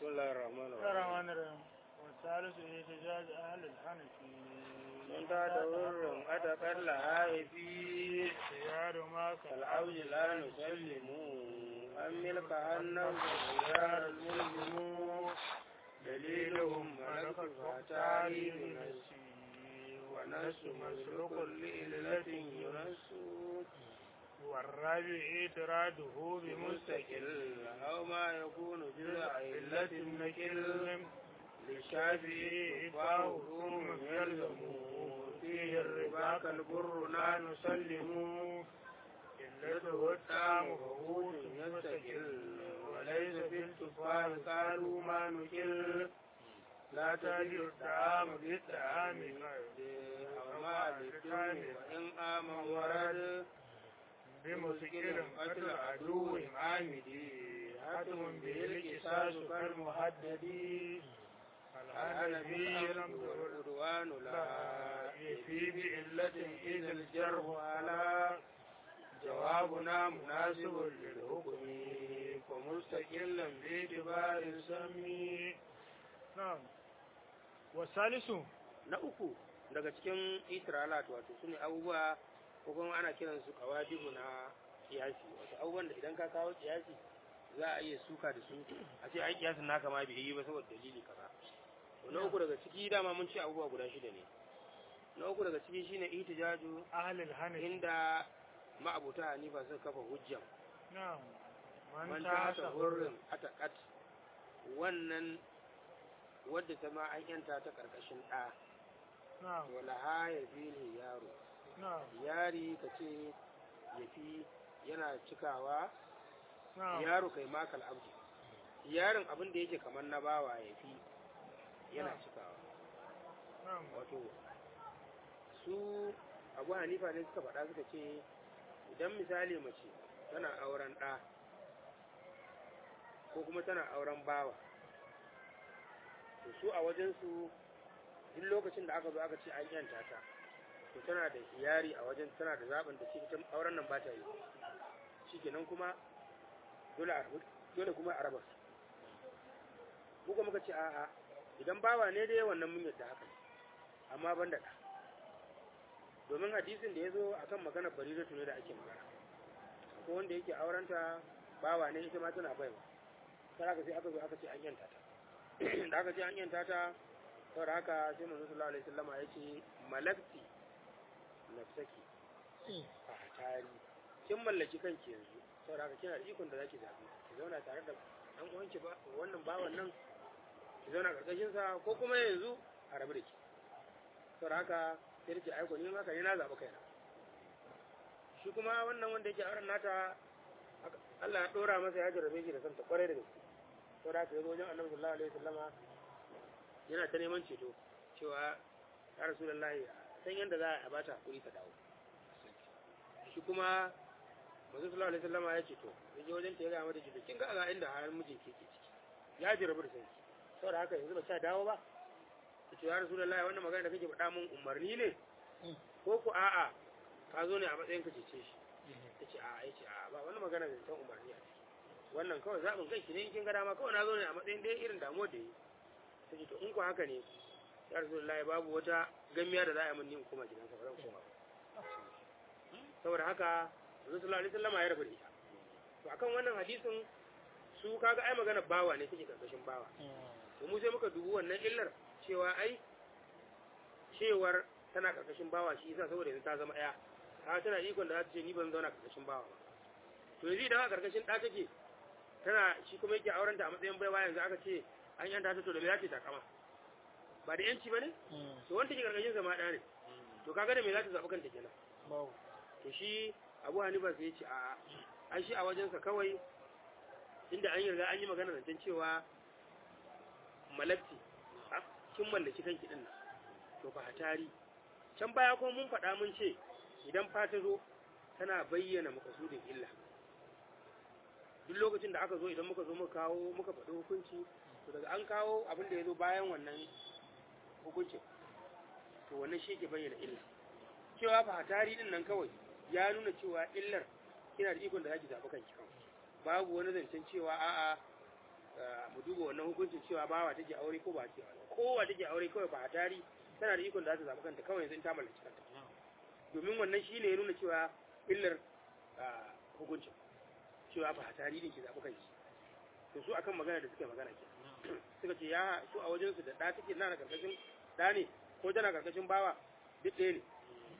بسم الله الرحمن بسم الله الرحيم الرحمن الرحيم والثالث احتجاج أهل الحنفي من تدور أتقل لهائفي خيار ما كالعوج لا نسلم أم ملك النفس خيار الملزم دليلهم ملك الفتاة بنفسه ونفس مسلوك لإلة ينس والرابع اعتراضه بمستقل أو ما يكون جزء علة النكل للشافعي إفاه ثم يلزم فيه الربا كالبر لا نسلم علته الطعام فهوت يستقل وليس في التفاح قالوا ما نكل لا تجد الطعام بالطعام أو ما بالطعام وإن آمن ورد بمسكر قتل عدو عامدي حتم به القصاص كالمحدد الحنفي العدوان لا يفي بعلة إذا الجرح على جوابنا مناسب للحكم فمستقلا باعتبار سمي نعم والثالث na uku daga cikin itiralat wato su ne abubuwa ko kuma ana kiran su kawadibu na kiyasi wato abubuwan da idan ka kawo kiyasi za a iya suka da su a ce ai kiyasin naka ma bai yi ba saboda dalili kaza to na uku daga ciki dama mun ce abubuwa guda shida ne na uku daga ciki shine ihtijaju أهل الحنفي inda ma'abuta hanifa suka kafa hujjan نعم man من ta تحت hasa hurrin atakat wannan wadda ta ma an yanta ta karkashin ɗa نعم wala ha ya ne yaro نعم yari ka ce ya fi yana cikawa نعم yaro kai makal abdi yaron abin da yake kamar na bawa ya fi yana Na'am. cikawa نعم wato su abu hanifa ne suka faɗa suka ce idan misali mace tana auren ɗa ko kuma tana auren bawa to su a wajensu duk lokacin da aka zo aka ce an yanta ta to tana da iyari a wajen tana da zaɓin da shi ita auren nan ba ta yi shikenan kuma dole a rabu dole kuma a raba su mu kuma muka ce a'a idan bawa ne dai wannan mun yadda haka ne amma ban da ɗa domin hadisin da ya zo a kan maganar bariratu ne da ake magana ko wanda yake aurenta bawa ne ita ma tana baiwa sai aka sai aka zo aka ce an yanta ta da aka ce an yanta ta saboda haka sai manzo sallallahu alaihi wasallama ya ce malakti nafsaki a tari kin mallaki kanki yanzu saboda haka kina da ikon da zaki zabi ki zauna tare da dan uwanki ba wannan bawan nan ki zauna karkashin sa ko kuma yanzu a rabu da ki saboda haka sai da ce aiko ni ma kai na zaɓi kaina shi kuma wannan wanda yake auren nata aka- Allah ya ɗora masa ya jarrabe shi da santa kwarai da gaske saboda haka ya zo wajen annabi sallallahu alaihi wasallama yana ta neman ceto cewa ya rasulullahi san yadda za a bata hakuri ta dawo shi kuma manzo sallallahu alaihi wasallama ya ceto ya je wajen ta ya ga mata ceto kin ga ga inda har mijin ke ke ciki ya jarrabu da sanki saboda haka yanzu ba ta dawo ba ta ce ya rasulullahi wannan magana da kake faɗa mun umarni ne ko ku a'a ka zo ne a matsayin ka cece shi ta ce a'a ya ce a'a ba wani magana da san umarni a ciki wannan kawai zaɓin kai ki ne in kin ga dama kawai na zo ne a matsayin dai irin damuwar da yi ta ce to in ku haka ne ya rasulullahi babu wata gamiya da za a yi min ni in koma gidansa ba zan koma ba saboda haka Rasul sallallahu alaihi wasallam ya rabu da ita to akan wannan hadisin su kaga ai magana bawa ne take karkashin bawa to mu sai muka dubi wannan illar cewa ai cewar tana karkashin bawa shi yasa saboda yanzu ta zama ɗaya ta tana ikon da za ta ce ni ban zauna karkashin bawa ba to yanzu idan a karkashin ɗa take tana shi kuma yake auren ta a matsayin baiwa yanzu aka ce an yanta ta to da me za ta takama ba da yanci ba ne to wanda ke karkashin sa ma ɗa ne to kaga da me za ta zaɓi kanta kenan باو to shi abu hanifa sai ya ce a an shi a wajensa kawai inda an yi riga an yi magana zancen cewa malakti a kin mallaki kanki din nan to fa hatari can baya kuma mun faɗa mun ce idan fa ta zo tana bayyana makasudin illa duk lokacin da aka zo idan muka zo muka kawo muka faɗi hukunci to daga an kawo abin da ya zo bayan wannan hukuncin to wannan shi ke bayyana illa cewa fa hatari din nan kawai ya nuna cewa illar kina da ikon da zaki zaɓi kanki kawai babu wani zancen cewa a'a ah, mu duba wannan hukuncin cewa bawa take aure ko ba ce kowa take aure kawai ba a tari tana da ikon da za ta zaɓi kanta kawai yanzu in ta mallaki kanta domin wannan shi ne ya nuna cewa illar ah, hukuncin cewa ba a tari ne ke zaɓi kanki to su akan magana da suka yi magana ke suka ce ya su a wajensu da ɗa take na karkashin ɗa ne ko tana karkashin bawa duk ɗaya ne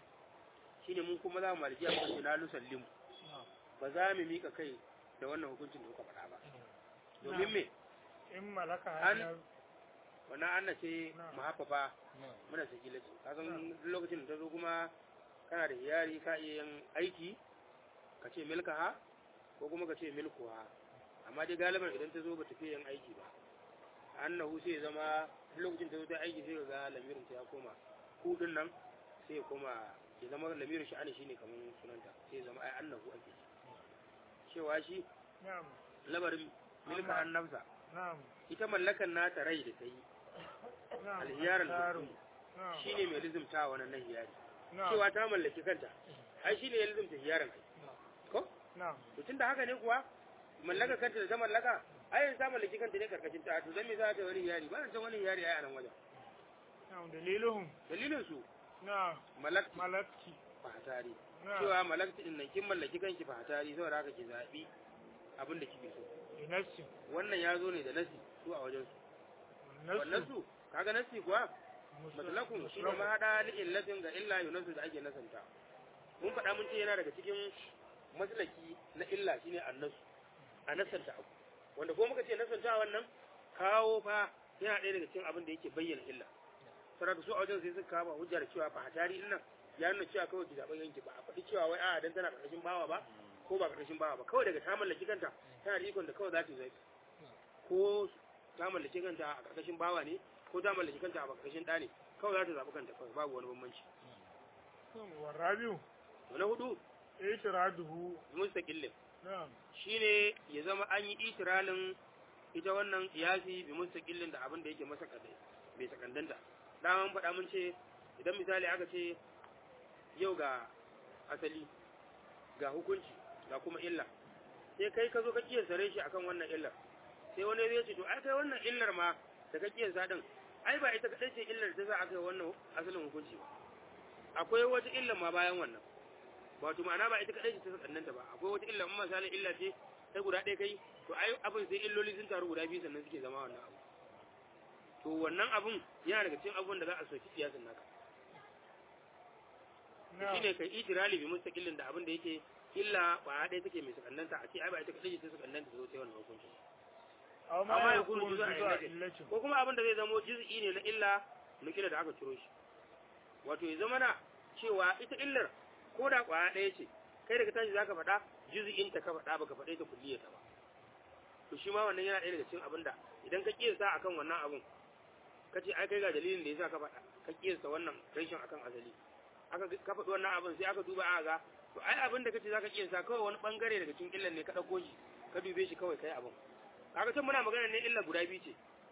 shine mun kuma za mu malikiya muka ce na lusallimu ba za mu mika kai da wannan hukuncin da kuka faɗa ba domin me in malaka An- hanyar wannan anna ce Na'am. mahaffafa muna sakila ce ka san duk lokacin da ta zo kuma kana da iyari ka iya yin aiki ka ce milkaha ko kuma ka ce milkuha amma dai galiban idan ta zo ba ta fiye yin aiki ba annahu sai ya zama duk lokacin ta zo ta aiki sai ka ga lamirin ta ya koma hudun nan sai ya koma ya zama lamirin sha'ani shine kamar sunanta sai ya zama ai annahu ake cewa shi na'am labarin milka Amma- annabsa na'am ita mallakan nata rai da ta yi na'am alhiyarar Taru. mutum na'am shi ne mai lizimta wannan nan hiyari na'am cewa ta mallaki kanta ai shi ne ya lizimta hiyarin ai ko na'am to tunda haka ne kuwa mallaka kanta da ta mallaka ai yanzu ta mallaki kanta ne karkashin ta to zan me za ta wani hiyari ba san wani hiyari ai a nan wajen na'am daliluhum dalilin su na'am malakti malakki fahatari na'am cewa malakti din nan kin mallaki kanki fahatari saboda haka ki zabi abin da kike so inassi wannan ya zo ne da nasi su a wajen su wannan su kaga nasi kuwa matlakun shi ne mahaɗa li illatin ga illa yunasu da ake nasanta mun faɗa mun ce yana daga cikin maslaki na illa shine annasu a nasanta abu wanda ko muka ce nasanta wannan kawo fa yana ɗaya daga cikin abin da yake bayyana illa saboda su a wajen sai suka kawo hujjar cewa fa hatari din nan ya nuna cewa kawai ki zaɓen yanki ba a faɗi cewa wai a dan tana ƙarƙashin bawa ba ko ba ƙarƙashin bawa ba kawai daga ta mallaki kanta tana da ikon da kawai za ta zai ko ta mallaki kanta a ƙarƙashin bawa ne ko ta mallaki kanta a ƙarƙashin ɗa ne kawai za ta zaɓi kanta kawai babu wani bambanci warabiu to na hudu itiraduhu mustaqillin na'am shine ya zama an yi itiralin ita wannan kiyasi bi mustaqillin da abin da yake masa kadai bai sakandanta da mun faɗa mun ce idan misali aka ce yau ga asali ga hukunci ga kuma illa sai kai ka zo ka kiyasa shi akan wannan illar sai wani zai ce to ai kai wannan illar ma da ka kiyasa din ai ba ita kadai ce illar da za a kai wannan asalin hukunci ba akwai wata illar ma bayan wannan wato ma'ana ba ita kadai ce ta sakannanta ba akwai wata illa in misalin illa ce ta guda ɗaya kai to ai abin sai illoli sun taru guda biyu sannan suke zama wannan abu to wannan abun yana daga cikin abubuwan da za a soki siyasan naka na'am shine kai itirali bi mustaqillin da abin da yake illa ba ɗaya take mai sakannanta a ce ai ba ita kadai ce ta sakannanta ta zo sai wannan hukunci aw amma ma ya yakunu kunu juz'a juz'a illatin. illatin ko kuma abin da zai zamo juz'i ne na illa nukila da aka ciro shi wato ya zama na cewa ita illar ko da kwaya ɗaya ce kai daga tashi zaka faɗa juz'in ta ka faɗa baka faɗe ta kulliyar ta ba to shi ma wannan yana ɗaya daga cikin abin da idan ka kiyasta akan wannan abun ka ce ai kai ga dalilin da yasa ka faɗa ka kiyasta wannan rashin akan asali aka ka faɗi wannan abin sai aka duba aka ga to ai abin da kace zaka kiyasta kawai wani bangare daga cikin illar ne ka ɗauko shi ka dube shi kawai kai abin kaga can muna magana ne illa guda biyu ce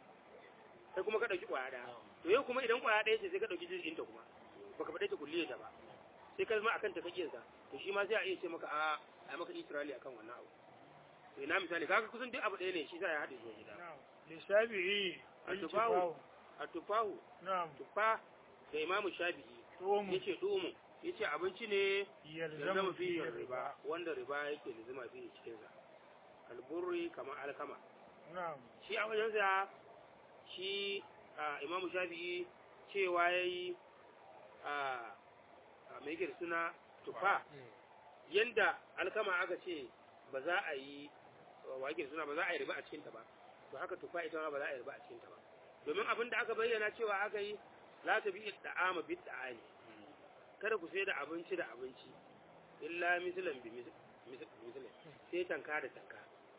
sai kuma ka dauki kwaya daya to yau kuma idan kwaya daya ce sai ka dauki jizgin ta kuma baka faɗe ta kulliyar ta ba sai ka zama akan ta kake sa to shi ma sai a iya ce maka a a maka itirali akan wannan abu to ina misali kaga kusan duk abu ɗaya ne shi sa ya haɗe zuwa gida na'am lishabi'i Al-tufahu. al-tufahu at-tufahu na'am tufa da imamu shafi'i tumu yace dumu yace abinci ne yalzamu yalzamu fi fihi riba riba wanda riba yake lizima fihi cikin sa alburri kamar alkama na'am shi a wajensa shi a imamu shafi'i cewa ya yi a mai yake da suna tufa yanda alkama aka ce ba za a yi wa yake da suna ba za a yi riba a cikinta ba to haka tufa ita ma ba za a yi riba a cikinta ba domin abin da aka bayyana cewa aka yi la ta bi da'ama bi da'ani kada ku sai da abinci da abinci illa mislan bi mislan sai tanka da tanka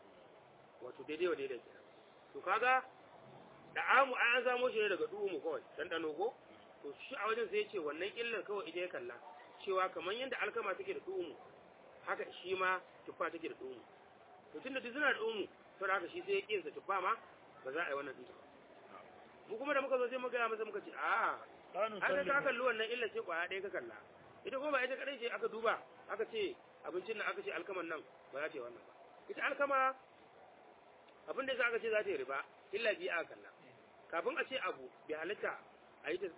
wato daidai wa daidai kenan to kaga da amu an samo shi ne daga duhu kawai dan dano ko to shi a wajen sai ya ce wannan illar kawai ita ya kalla cewa kamar yadda alkama take da duhu haka shi ma tuffa take da duhu to tunda duk suna da duhu to haka shi sai ya kinsa tuffa ma ba za a yi wannan dinta ba mu kuma da muka zo sai muka ga masa muka ce a kanu haka ka sallimu kalli wannan illar ce kwaya ɗaya ka kalla ita kuma ba ita kadai ce aka duba aka ce abincin nan aka ce alkaman nan ba za ta yi wannan ba ita alkama abin da za ka ce za ta yi riba illa biyu aka kalla kafin a ce abu bai halitta a yi ta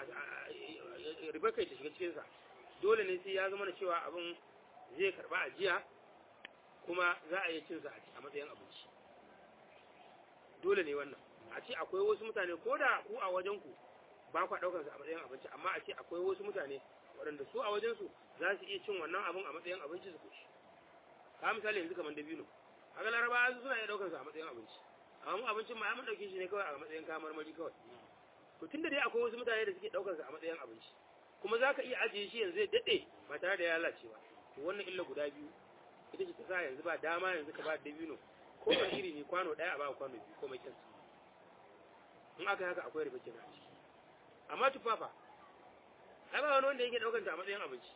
riba kai ta shiga cikinsa dole ne sai ya zama da cewa abin zai karba ajiya kuma za a yi cinsa a matsayin abinci dole ne wannan a ce akwai wasu mutane ko da ku a wajen ku ba kwa daukar su a matsayin abinci amma a ce akwai wasu mutane waɗanda su a wajen su za su iya cin wannan abin a matsayin abinci su kuci ka misali yanzu kamar dabino haka laraba su suna iya daukar su a matsayin abinci amma mu abincin ma mun dauke shi ne kawai a matsayin kayan marmari kawai to tunda dai akwai wasu mutane da suke daukar su a matsayin abinci kuma za ka iya ajiye shi yanzu ya daɗe ba tare da ya lalacewa to wannan illa guda biyu ita ce ta sa yanzu ba dama yanzu ka ba dabino ko ba iri ne kwano ɗaya a ba kwano biyu ko mai kyansa in aka haka akwai riba kenan a ciki amma tufafa ai ba wani wanda yake ɗaukar ta a matsayin abinci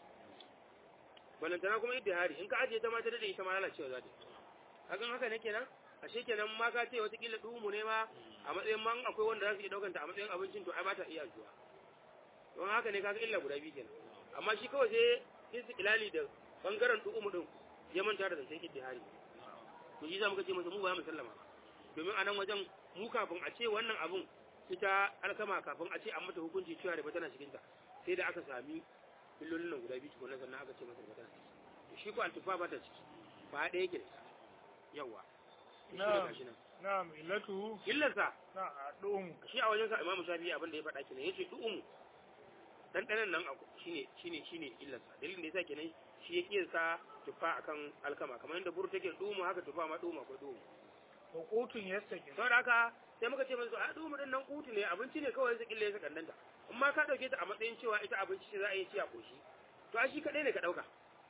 balantana kuma idda hari in ka ajiye ta ma ta daɗe ita ma lalacewa za ta hakan haka ne kenan ashe kenan ma ka ce watakila ɗumu ne ma a matsayin man akwai wanda za su iya ɗaukar ta a matsayin abincin to ai ba ta iya zuwa don haka ne kaga illa guda biyu kenan amma shi kawai sai istiqlali da bangaren ɗumu din ya manta da zancen iddihari to shi za muka ce masa mu ba mu sallama domin a nan wajen mu kafin a ce wannan abun ita alkama kafin a ce an mata hukunci cewa da tana cikinta sai da aka sami illolin nan guda biyu tukunan sannan aka ce masa da tana ciki to shi ko altufa ba ta ciki ba ɗaya yake da ita yawa na'am na'am illatu illarsa na a ɗumu shi a wajen sa imamu shafi'i abin da ya faɗa kenan yace du'umu ɗanɗanan nan shine shine shine illarsa dalilin da yasa kenan shi ya kiyasa tufa akan alkama kamar yadda buru take dumu haka tufa ma dumu akwai dumu hukutun yastaqi saboda haka sai muka ce musu a dumu din nan kutu ne abinci ne kawai sai kille ya sakandanta in ma ka dauke ta a matsayin cewa ita abinci ce za a yi ci a koshi to a shi kadai ne ka dauka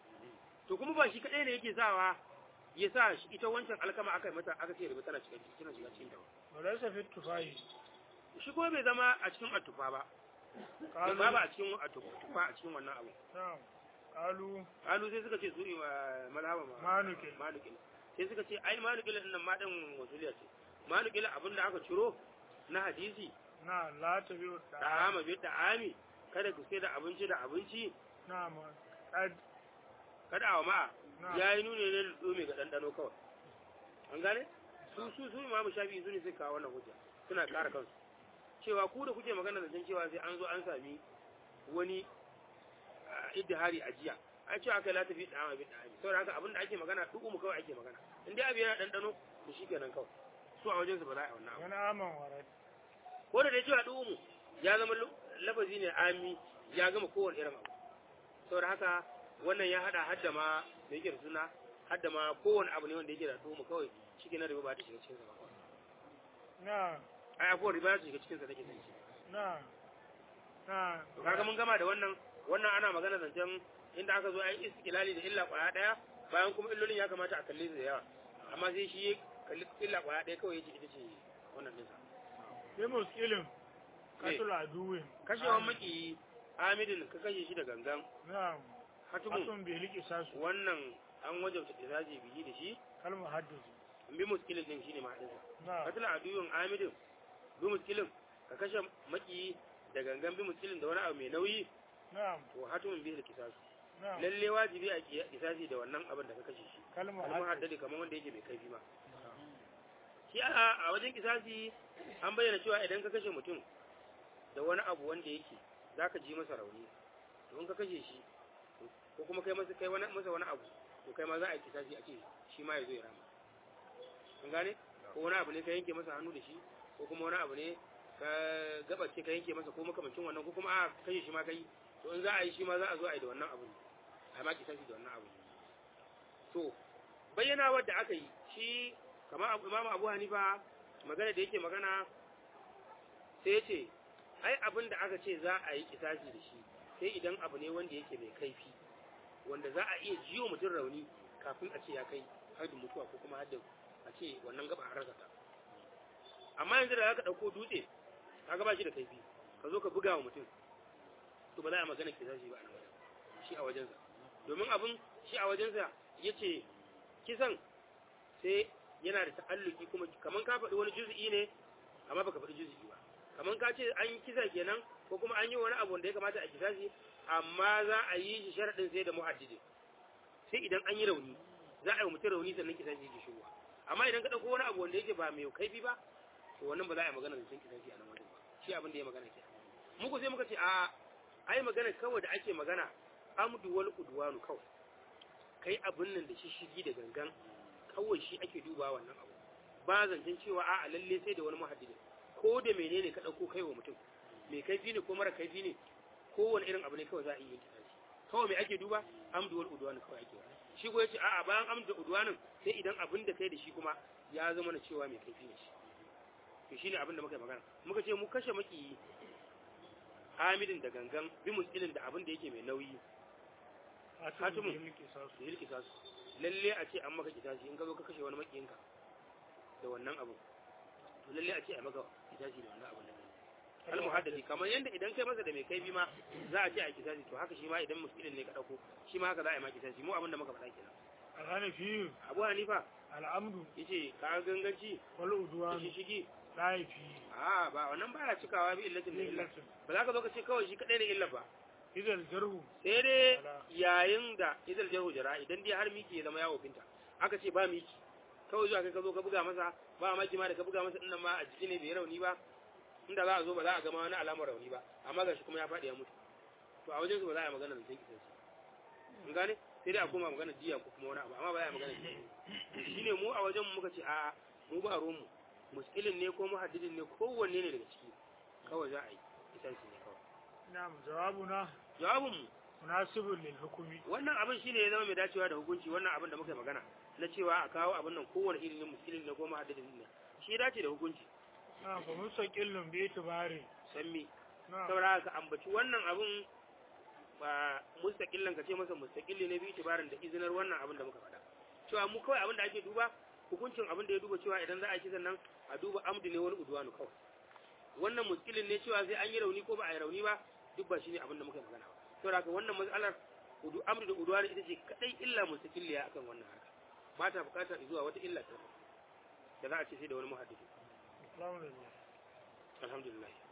to kuma ba shi kadai ne yake sawa ya sa shi ita wancan alkama aka yi mata aka ce riba tana cikin tana shiga cikin ta walaysa fi tufahi shi kuma bai zama a cikin atufa ba qalu ba ba a cikin atufa a cikin wannan abu na'am qalu kalu sai suka ce su mazhaba ma manukin manukin sai suka ce ai manukin din nan ma din wasuliya ce manukin abin da aka ciro na hadisi na la tabi'u da da ama bi da ami kada ku sai da abinci da abinci na'am qad kada awa ma na'am ya yi nune ne da tsome ga ɗanɗano kawai an gane su su su imamu shafi su ne suka kawo wannan hujja suna ƙara kansu cewa ku da kuke magana da can cewa sai an zo an sami wani ah, iddihari a jiya an cewa aka la tafi dama bi dama saboda haka abinda ake magana duk mu kawai ake magana in dai abu yana ɗanɗano to shi kenan kawai su a wajensu ba za a yi wannan abu wani aman warat ko da dai cewa duk mu ya zama lu- lafazi ne ami ya gama kowane irin abu saboda haka wannan ya hada hadda ma da yake da suna hadda ma kowane abu ne wanda yake da dumu kawai shi na riba ba ta shiga cikin sa ba na ai abuwa riba ta shiga cikin sa take sanci na na to kaga mun gama da wannan wannan ana magana zancen inda aka zo ai istiqlali da illa kwaya daya bayan kuma illolin ya kamata a kalle su da yawa amma sai shi ya kalli illa kwaya daya kawai yace ita ce wannan dinsa bi muskilin katul aduwin kashewan maki amidin ka kashe shi da gangan na'am hatumun asun bi liki sasu wannan an wajabta iraji biyi da shi kalmu haddisi in bi muskilin din shine ma'adinsa na katila aduyun amidin bi muskilin ka kashe maki da gangan bi muskilin da wani abu mai nauyi na'am to hatumin bi da kisasu na'am lalle wajibi a ki- kisasi da wannan abin da ka kashe shi kalmu kalmar haddisi haddadi kamar wanda yake mai kaifi ma shi a a wajen kisasi an bayyana cewa idan ka kashe mutum da wani abu wanda yake zaka ji masa rauni to in ka kashe shi ko kuma kai masa kai wani masa wani abu to kai ma za a yi kisasi a ce shi ma ya zo ya rama an gane ko wani abu ne ka yanke masa hannu da shi ko kuma wani abu ne ka gabace ka yanke masa ko makamancin wannan ko kuma a kashe shi ma kai to in za a yi shi ma za a zo a yi da wannan abu ne a yi ma kisasi da wannan abu to bayyana wadda aka yi shi kamar abu imamu abu hanifa magana da yake magana sai ce ai abin da aka ce za a yi kisasi da shi sai idan abu ne wanda yake mai kaifi wanda za a iya jiyo mutum rauni kafin a ce ya kai haddin mutuwa ko kuma haddin a ce wannan gaba a rasa ta amma yanzu da zaka dauko dutse ka gaba shi da kaifi ka zo ka buga wa mutum to ba za a magana kisasi ba a nan wajen shi a wajensa domin abin shi a wajensa ya ce kisan sai yana da ta'alluki kuma kaman ka faɗi wani juz'i ne amma baka faɗi juz'i ba kaman ka ce an yi kisa kenan ko kuma an yi wani abu da ya kamata a kisa shi amma za a yi shi sharaɗin sai da muhaddidi sai idan an yi rauni za a yi wa mutum rauni sannan kisa shi yake shigowa amma idan ka dauko wani abu wanda yake ba mai kaifi ba to wannan ba za a yi magana da cin kisasi a nan wajen ba shi abin da ya magana ke muku sai muka ce a ai magana kawai da ake magana amdu wal udwanu kawai kai abin nan da shi shigi da gangan kawai shi ake duba wannan abu ba zancen cewa a lalle sai da wani muhaddidi ko da menene ka dauko kai wa mutum mai kaifi ne ko mara kaifi ne kowane irin abu ne kawai za a yi kisasi kawai mai ake duba amdu wal udwanu kawai ake shi ko yace a'a bayan amdu udwanin sai idan abin da kai da shi kuma ya zama na cewa mai kaifi ne shi to shine abin da muka yi magana muka ce mu kashe maki hamidin da gangan bi muskilin da abin da yake mai nauyi hatimun yilki sasu da yilki sasu lalle a ce an maka kitashi in ka zo ka kashe wani makiyinka da wannan abu to lalle a ce a maka kitashi da wannan abu da kai al muhaddadi kamar yanda idan kai masa da mai kaifi ma za a ce a kitashi to haka shi ma idan muskilin ne ka dauko shi ma haka za a yi ma kitashi mu abin da muka faɗa kenan alhanafi abu hanifa al'amdu yace ka ganganci wal da udwan shi shigi laifi a ba wannan baya cikawa bi illatin da illa illatin ba za ka zo ka ce kawai shi kadai ne illa ba idan jarhu sai dai yayin da idal jahu jara idan dai har miki ya zama yawo finta aka ce ba miki kawai zuwa kai ka zo ka buga masa ba maki ma da ka buga masa dinnan ma a jiki ne bai rauni ba inda za a zo ba za a gama wani alamar rauni ba amma gashi kuma ya faɗi ya mutu to a wajen su ba za a yi magana da kisan shi in gane sai dai a koma magana jiya ko kuma wani abu amma ba za a yi magana kisan shi shine mu a wajen mu muka ce a'a mu ba ruwan mu muskilin ne ko muhaddidin ne kowanne ne daga ciki kawai za a yi kisan shi ne kawai na'am jawabuna jawabin mu munasibun lil hukumi wannan abin shine ya zama mai dacewa da hukunci wannan abin da muka yi magana na cewa a kawo abin nan kowane irin ne muskilin ne ko muhaddidin ne shi ya dace da hukunci na'am fa mustaqillun bi itibari san me na'am saboda haka ambaci wannan abin ba mustaqillan ka ce masa mustaqilli ne bi itibarin da izinar wannan abin da muka faɗa cewa mu kawai abin da ake duba hukuncin abin da ya duba cewa idan za a yi kisan nan a duba amdu ne wani udwanu kawai wannan muskilin ne cewa sai an yi rauni ko ba a yi rauni ba duk ba shine abin da muka yi magana ba saboda haka wannan matsalar udu amdu da udwanu ita ce kadai illa mustaqilliya akan wannan harka ba ta bukatar zuwa wata illa ta da za a ce sai da wani muhaddisi alhamdulillah alhamdulillah